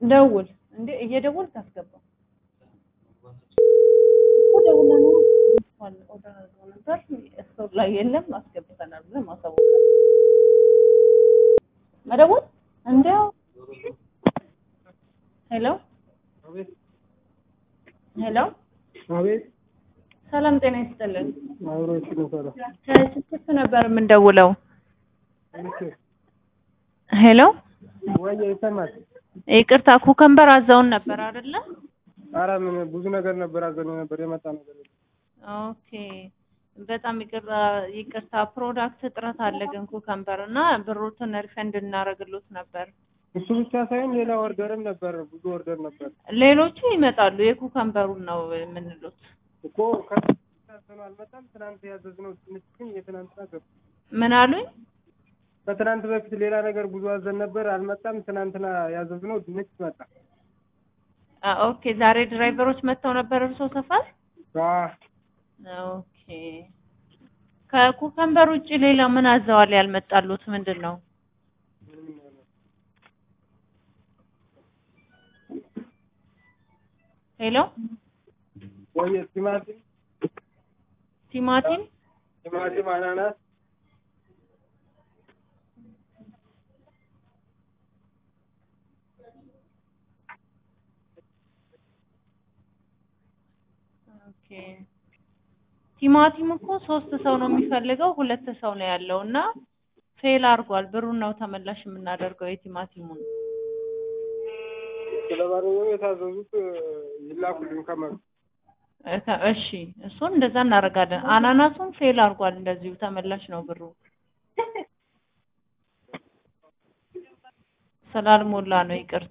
ደውል እንዴ እየደወልክ አስገባው እኮ ደውለህ ነው ኦርደር አድርገው ነበር ስቶር ላይ የለም አስገብተናል ብለህ ማሳወቅ መደወል እንዲያው ሄሎ አቤት ሄሎ አቤት ሰላም ጤና ይስጥልን አብሮች ነው ሰላም ከስልክ ነበር የምንደውለው እሺ ሄሎ ወይ ይሰማል ይቅርታ ኩከምበር አዘውን ነበር አይደለ ኧረ ምን ብዙ ነገር ነበር አዘነ ነበር የመጣ ነገር የለም። ኦኬ በጣም ይቅርታ ይቅርታ ፕሮዳክት እጥረት አለ ግን ኩከምበር እና ብሩትን ሪፈንድ እናደርግሎት ነበር እሱ ብቻ ሳይሆን ሌላ ኦርደርም ነበር ብዙ ኦርደር ነበር ሌሎቹ ይመጣሉ የኩከምበሩን ነው የምንሉት እኮ ከትናንት አልመጣም ትናንት ያዘዝነው ትንሽ ግን የትናንትና ገባ ምን አሉኝ ከትናንት በፊት ሌላ ነገር ብዙ አዘን ነበር አልመጣም ትናንትና ያዘዝነው ድንች መጣ አ፣ ኦኬ ዛሬ ድራይቨሮች መጥተው ነበር እርሶ ሰፈር አዎ ኦኬ ከኩከምበር ውጭ ሌላ ምን አዘዋል ያልመጣሉት ምንድን ነው ሄሎ ወይ ቲማቲም ቲማቲም ቲማቲም አናናስ ኦኬ ቲማቲም እኮ ሶስት ሰው ነው የሚፈልገው ሁለት ሰው ነው ያለው እና ፌል አድርጓል ብሩን ነው ተመላሽ የምናደርገው የቲማቲሙን ስለማንኛውም የታዘዙት ይላኩልኝ ከመሩ እከ- እሺ እሱን እንደዛ እናደርጋለን አናናሱን ፌል አድርጓል እንደዚሁ ተመላሽ ነው ብሩ ስላልሞላ ነው ይቅርታ